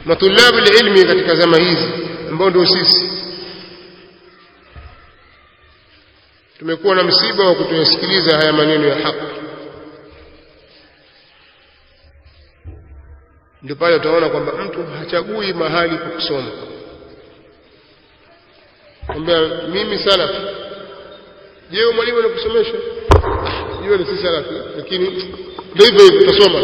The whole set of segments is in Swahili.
matulabu ilmi katika zama hizi ambao ndio sisi tumekuwa na msiba wa kutoyasikiliza haya maneno ya haki ndio pale utaona kwamba mtu hachagui mahali pa kusoma kwamba mimi salafi je mwalimu anakusomesha jua ni si salafi lakini ndio hivyo hivyo utasoma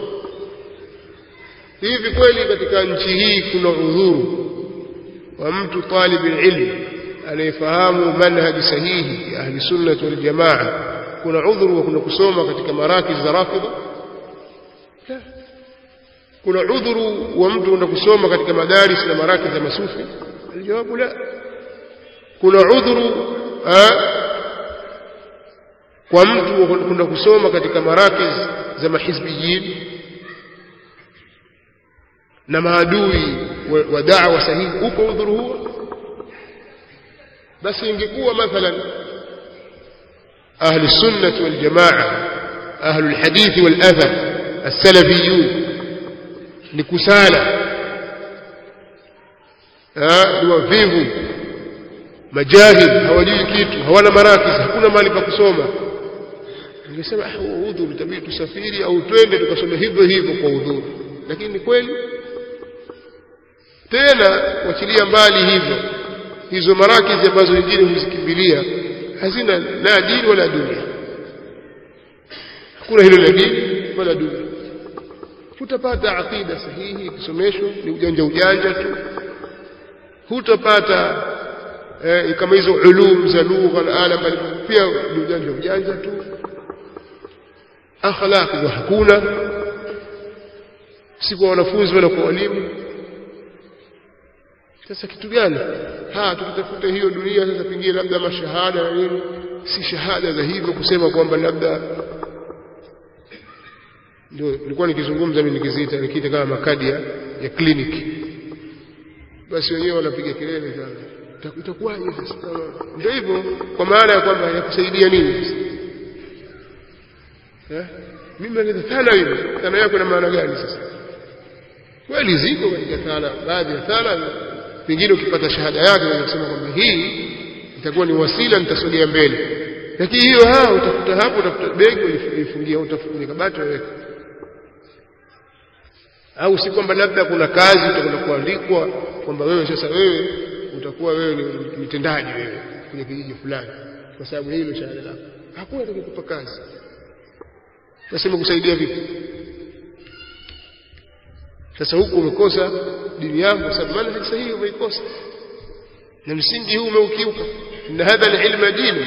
hivi kweli katika nchi hii kuna udhuru wa mtu talib ilm anayefahamu manhaji sahihi ya ahli sunnah wal jamaa kuna udhuru wa kuna kusoma katika marakiz za rafidha kuna udhuru wa mtu kwenda kusoma katika madaris na marakiz za masufi aljawabu la kuna udhuru kwa mtu kwenda kusoma katika marakiz za mahizbiyin na maadui wa da'wa sahihi uko udhuru huo basi ingekuwa mathalan ahli sunnah wal jamaa ahli alhadith wal athar as-salafiyun ni kusala ni wavivu majahil hawajui kitu hawana marakiz hakuna mahali pa kusoma ningesema ah udhuru itabidi tusafiri au twende tukasome hivyo hivyo kwa udhuru lakini ni kweli tena wachilia mbali hivyo hizo marakizi ambazo wengine huzikimbilia hazina la dini wala dunia hakuna hilo la dini wala dunia hutapata aqida sahihi ikisomeshwa ni ujanja ujanja tu hutapata eh, kama hizo ulum za lugha na ala pia ni ujanja ujanja tu akhlaq ndio hakuna si kwa wanafunzi wala kwa walimu sasa kitu gani ha tukitafuta hiyo dunia sasa pengine labda mashahada na nini si shahada za hivyo kusema kwamba labda ndio nilikuwa nikizungumza mimi nikiziita nikiita kama makadi ya, ya kliniki basi wenyewe wanapiga kelele sana itakuwaje sasa ndio hivyo kwa maana ya kwamba yakusaidia nini sasa eh mimi naweza thana hivi thana yako na maana gani sasa kweli ziko katika thana baadhi ya thana pengine ukipata shahada yake unasema kwamba hii itakuwa ni wasila nitasogea mbele lakini hiyo ha utafuta hapo utafuta begi ulifungia utafungia kabati waweka au si kwamba labda kuna kazi utakwenda kuandikwa kwamba wewe sasa wewe utakuwa wewe ni mtendaji wewe kwenye kijiji fulani kwa sababu hilo shahada lako hakuna atakayekupa kazi nasema kusaidia vipi sasa huku umekosa dini yako kwa sababu manhaj sahihi umeikosa na msingi huu umeukiuka na hadha alilma dini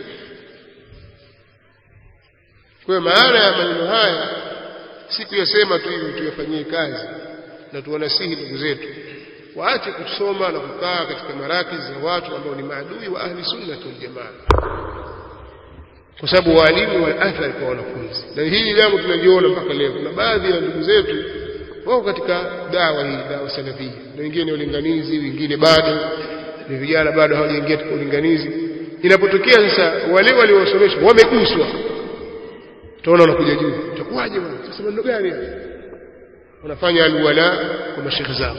kwa maana ya maneno haya si kuyasema tu hivi tuyafanyie kazi na tuwanasihi ndugu zetu waache kusoma na kukaa katika marakiz za watu ambao ni maadui wa ahli sunna wal jamaa kwa sababu walimu wana athari kwa wanafunzi na hili jambo tunaliona mpaka leo kuna baadhi ya ndugu zetu wako katika dawa hii dawa salafia na wengine ni ulinganizi wengine bado ni vijana bado hawajaingia katika ulinganizi inapotokea sasa wale waliowasomesha wameguswa utaona wanakuja juu itakuwaje bwana sasa maneno gani wanafanya alwala kwa mashekhe zao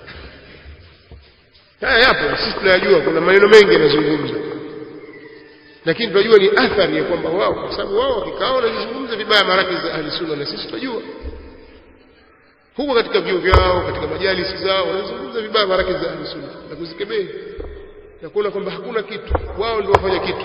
haya yapo sisi tunayajua kuna maneno mengi yanazungumza lakini tunajua ni athari ya kwamba wao kwa sababu wao wakikaa wanazungumza vibaya maraki za ahli sunna na sisi tunajua huko katika vyuo vyao katika majalisi zao wanazungumza vibaya maraki za ahli sunna na kuzikemea na kuona kwamba hakuna kitu wao ndio wafanya kitu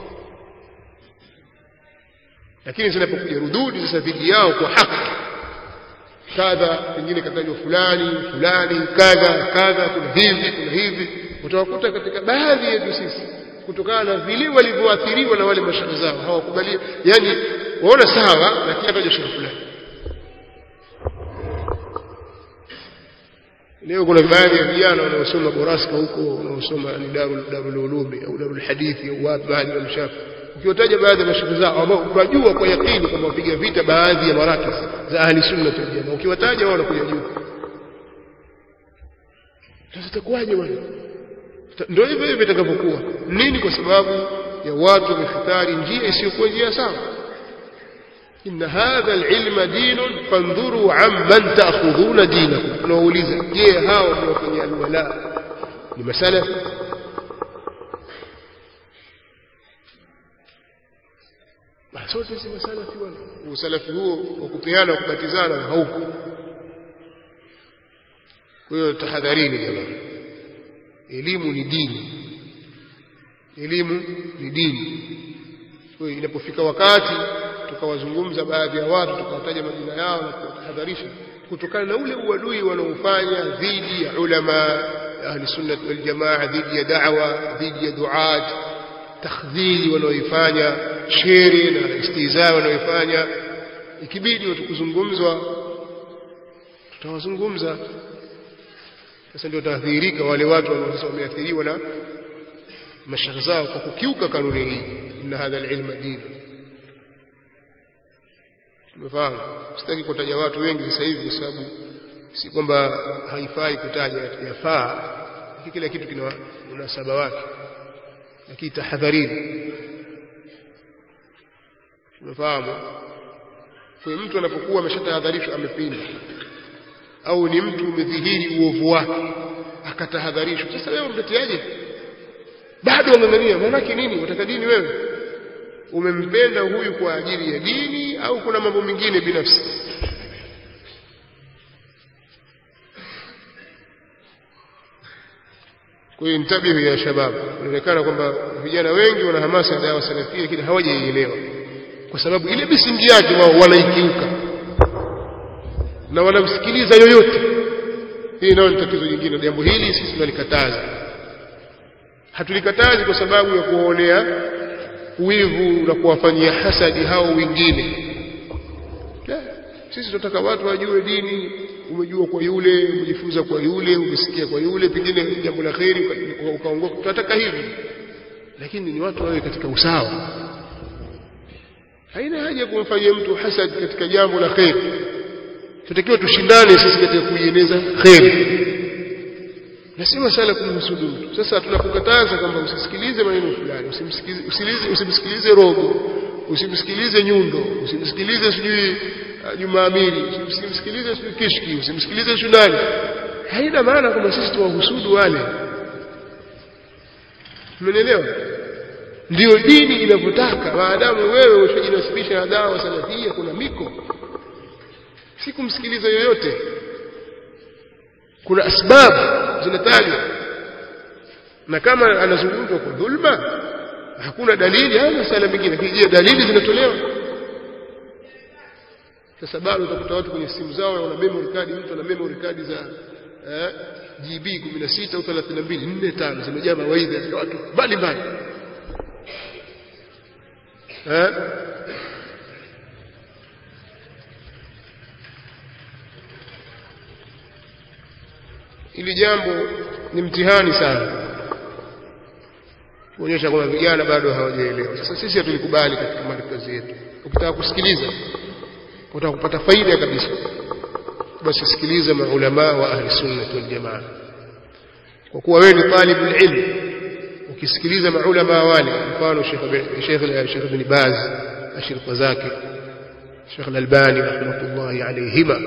lakini zinapokuja rududi sasa dhidi yao kwa haki kadha pengine katajwa fulani fulani kadha kadha kuna hivi kuna hivi utawakuta katika baadhi yetu sisi kutokana na vile walivyoathiriwa na wale mashaikh zao hawakubali yani waona sawa lakini hataja shekhe fulani leo kuna baadhi ya vijana wanaosoma boraska huko wanaosoma ni darul darul ulumi au darul hadithi au wapi baadhi ya mshafi ukiwataja baadhi ya mashaikh zao ambao unajua kwa yakini kwamba wapiga vita baadhi ya marakis za ahli sunna wal jamaa ukiwataja wao wanakuja juu sasa itakuwaje bwana ndio hivyo hivyo itakavyokuwa nini kwa sababu ya watu wamefitari njia isiyokuwa njia sawa إن هذا العلم دين فانظروا عمن تأخذون دينكم tunauliza je hao mnaofanyia alwala ni masalafi sote si masalafi bwana usalafi huo wa kupeana kubatizana hauko kwa hiyo tahadharini jamani elimu ni dini elimu ni dini kwa hiyo inapofika wakati tukawazungumza baadhi ya watu tukawataja majina yao na kuwatahadharisha kutokana na ule uadui wanaofanya dhidi ya ulama ahli sunnah wal jamaa dhidi ya da'wa dhidi ya duat takhdhili wanaoifanya shere na istihza wanaoifanya ikibidi watu kuzungumzwa tutawazungumza sasa ndio taathirika wale watu wanaosema wameathiriwa na mashaka zao kwa kukiuka kanuni hii inna hadha alilma din tumefahamu sitaki kutaja watu wengi sasa hivi kwa sababu si kwamba haifai kutaja yafaa lakini kila kitu kina munasaba wake lakini tahadharini tumefahamu kwa mtu anapokuwa ameshatahadharishwa amepinda au ni mtu umedhihiri uovu wake akatahadharishwa sasa wewe umteteaje bado ungangania maanake nini wataka dini wewe umempenda huyu kwa ajili ya dini au kuna mambo mengine binafsi kwa hiyo ntabihu ya shabab inaonekana kwamba vijana wengi wana hamasa ya dawa salafia lakini hawajaielewa kwa sababu ile misingi yake wao wanaikiuka na wanamsikiliza yoyote hii nayo ni tatizo jingine jambo hili sisi tunalikataza hatulikatazi kwa sababu ya kuwaonea wivu na kuwafanyia hasadi hao wengine la sisi tunataka watu wajue dini umejua kwa yule umejifunza kwa yule umesikia kwa yule pengine jambo la kheri ukaongoka tunataka hivi lakini ni watu wawe katika usawa haina haja kumfanyia mtu hasad katika jambo la kheri tutakiwa tushindane sisi katika kuieneza kheri na si masala kumhusudu mtu sasa tunakukataza kwamba usisikilize maneno fulani usimsikilize usimsikilize rogo usimsikilize nyundo usimsikilize sijui Juma Amiri usimsikilize sijui Kishki usimsikilize Shunani haina maana kwamba sisi tuwahusudu wale mmenielewa ndio dini inavyotaka maadamu wewe ushajinasibisha na dawa salafia kuna miko si kumsikiliza yoyote kuna asbabu zinatajwa na kama anazungumzwa kwa dhulma hakuna dalili au masala mengine lakini je dalili zinatolewa sasa bado utakuta watu kwenye simu zao wana memory card mtu ana memory card za eh, GB 16 au 32 4 5 zimejaa mawaidha ya watu mbalimbali eh ili jambo ni mtihani sana kuonyesha kwamba vijana bado hawajaelewa sasa sisi hatulikubali katika markazi yetu ukitaka kusikiliza utaka kupata faida kabisa basi sikiliza maulama wa ahli sunna wal jamaa kwa kuwa wewe ni talibul ilm ukisikiliza maulama wale mfano Sheikh Sheikh Sheikh Ibn Baz ashirika zake Sheikh Al-Albani rahmatullahi alayhima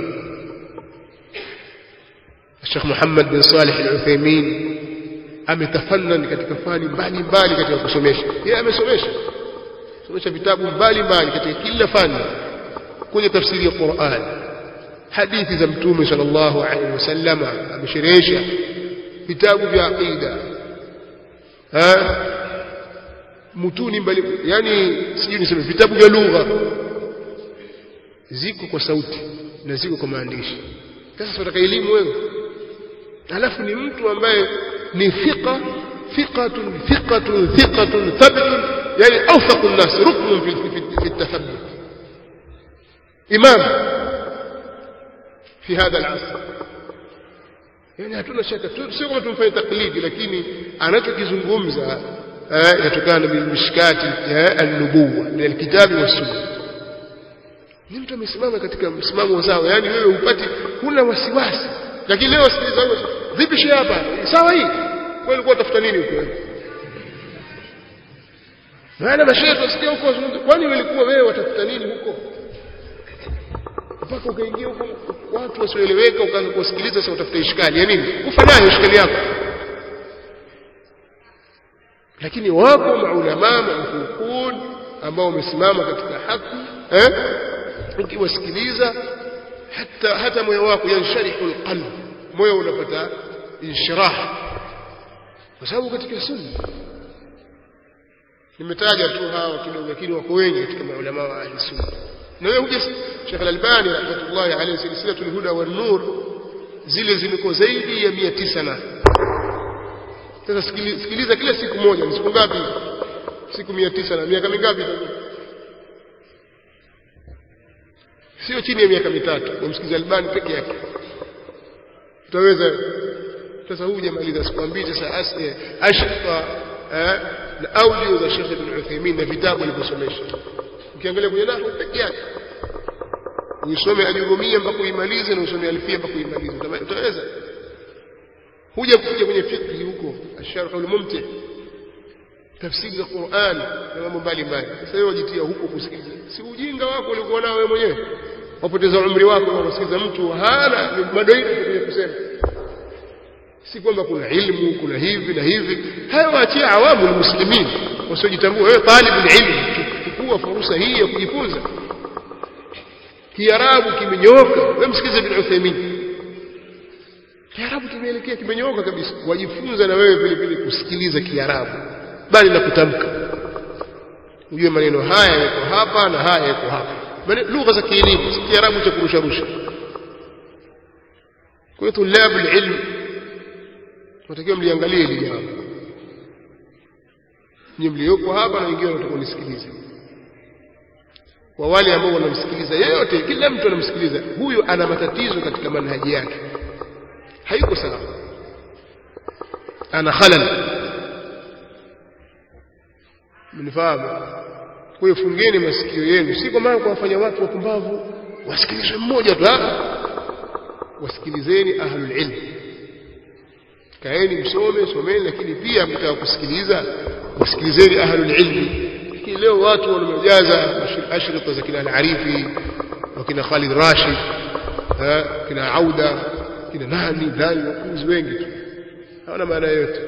Sheikh Muhammad bin Salih Al-Uthaymeen ametafannan katika fani mbalimbali katika kusomesha yeye amesomesha somesha vitabu mbalimbali katika kila fani kwenye tafsiri ya Qur'an hadithi za mtume sallallahu alaihi wasallam amesherehesha vitabu vya aqida ha mutuni mbali yani sijui niseme vitabu vya lugha ziko kwa sauti na ziko kwa maandishi sasa tunataka elimu wewe alafu ni mtu ambaye ni thiqa thiqatun thiqatun thiqatun thabitun yani awthaqu an-nas ruknun fi fi at-tathabbut imam في هذا العصر yani hatuna shaka sio kama tumfanye taklidi lakini anachokizungumza yatokana na mishkati an-nubuwa min al-kitabi was-sunnah ni mtu amesimama katika msimamo sawa yani wewe upati huna wasiwasi lakini leo sikiliza wewe vipi shehe hapa sawa hii wewe ulikuwa utafuta nini huko maana mashehe tusikia huko kwani ulikuwa wewe watafuta nini huko mpaka ukaingia huko watu wasioeleweka ukaanza kuwasikiliza sasa utafuta ishkali ya nini ufanyayo ishkali yako lakini wapo maulamaa maufukun ambao wamesimama katika haki eh ukiwasikiliza hata hata moyo wako yansharihu alqalb moyo unapata inshirah kwa sababu katika sunna nimetaja tu hawa kidogo lakini wako wengi katika maulama wa ahli sunna na wewe huja Sheikh Al-Albani rahmatullahi alayhi silsilatul huda wan nur zile zimeko zaidi ya 900 na sasa sikiliza kila siku moja ni siku ngapi siku 900 na miaka mingapi sio chini ya miaka mitatu umsikize Albani peke yake utaweza sasa huu hujamaliza sikwambii sasa ashqa na audio za Sheikh Ibn Uthaymeen na vitabu alivyosomesha ukiangalia kwenye nahwu peke yake uisome ajurumia mpaka uimalize na usome alfia mpaka uimalize utaweza huja kuja kwenye fiqh huko asharh al-mumti tafsiri za Qur'an na mambo mbalimbali sasa wewe wajitia huko kusikiliza si ujinga wako ulikuwa nao wewe mwenyewe wapoteza umri wako kwa kusikiliza mtu hana madoido kwenye kusema si kwamba kuna ilmu kuna hivi na hivi hayo waachie awamu muslimin wasiojitambua wewe talibul ilm chukua fursa hii ya kujifunza kiarabu kimenyooka wewe msikize ibn Uthaymeen kiarabu kimeelekea kimenyooka kabisa wajifunza na wewe vile vile kusikiliza kiarabu bali na kutamka ujue maneno haya yako hapa na haya yako hapa lugha za kielimu si kiarabu cha kurusha rusha kwa hiyo tulabu ilm tunatakiwa mliangalie hili jambo nyinyi mlioko hapa na wengine wanataka kunisikiliza kwa wale ambao wanamsikiliza yeyote kila mtu anamsikiliza huyu ana matatizo katika manhaji yake hayuko sawa ana khalal mnifahamu kwa hiyo fungeni masikio yenu si kwa maana kuwafanya watu wapumbavu wasikilizwe mmoja tu wasikilizeni ahlul ilm kaeni msome someni lakini pia mtaka kusikiliza wasikilizeni ahlul ilmi lakini leo watu wamejaza ashrita za kina al-Arifi wakina Khalid Rashid kina Auda kina nani nani wakuzi wengi tu hawana maana yote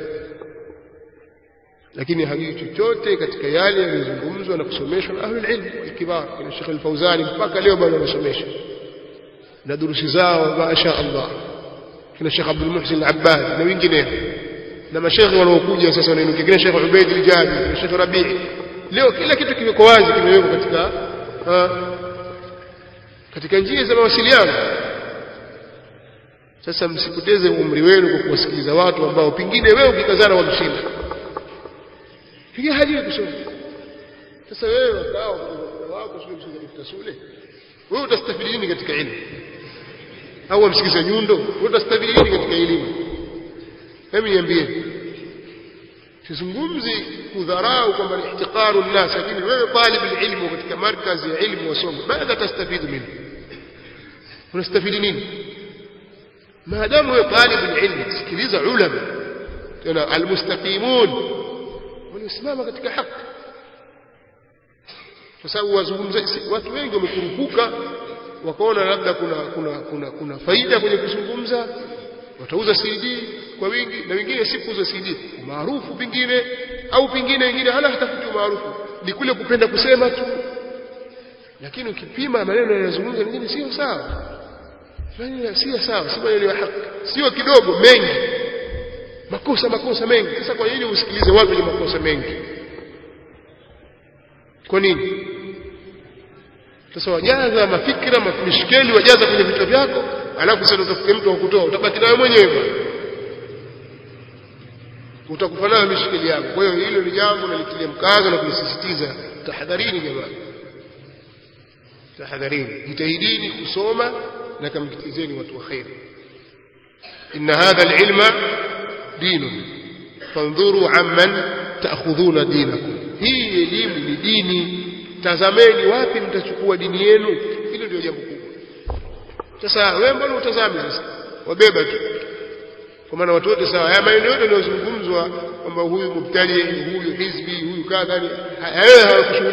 lakini hajui chochote katika yale yaliyozungumzwa na kusomeshwa na ahlul ilm kibar kina Sheikh Al-Fauzani mpaka leo bado wanasomesha na durusi zao masha Allah kina Sheikh Abdul Muhsin Al-Abbad na wengineo na mashekhe wanaokuja sasa wanainukia kina Sheikh Ubaid Al-Jabi na Sheikh Rabi' leo kila kitu kimeko wazi kimewekwa katika ha, katika njia za mawasiliano sasa msipoteze umri wenu kwa kuwasikiliza watu ambao pengine wewe ukikazana wamshinda pengine hajui kusoma sasa wewe wakao wako sio msikiliza mtasule wewe utastafidi nini katika elimu au wamsikiza nyundo wewe utastafidi nini katika elimu hebu niambie sizungumzi kudharau kwamba ni ihtiqaru nnas lakini wewe talib ilmu katika markazi ya ilmu wasoma madha tastafidu minhu unastafidi nini maadamu wewe talib ilmu sikiliza ulama tena almustaqimun waliosimama katika haki kwa sababu wazungumzaji watu wengi wamekurupuka wakaona labda kuna kuna kuna kuna faida kwenye kuzungumza watauza CD kwa wingi na wengine si kuuza CD maarufu pengine au pengine wengine hana hatafuti maarufu ni kule kupenda kusema tu lakini ukipima maneno yanayozungumza mengine sio sawa maneno sio sawa si maneno ya haki sio kidogo mengi makosa makosa mengi sasa kwa nini usikilize watu wenye makosa mengi kwa nini sasa wajaza mafikira mishkeli wajaza kwenye vichwa vyako alafu sasa utafute mtu wa kutoa utabaki nawe mwenyewe utakufa nayo mishkeli yako kwa hiyo hilo ni jambo nalitilia mkazo na kulisisitiza tahadharini jamani tahadharini jitahidini kusoma na kamkitizeni watu wa khair inna hadha alilma dinun fandhuru amman taakhudhuna dinakum hii elimu ni dini tazameni wapi mtachukua dini yenu hilo ndio jambo kubwa sasa wewe mbona utazame sasa wabeba tu kwa maana watu wote sawa haya maneno yote yanayozungumzwa kwamba huyu mubtadi huyu hizbi huyu kadha wewe hawakushughulika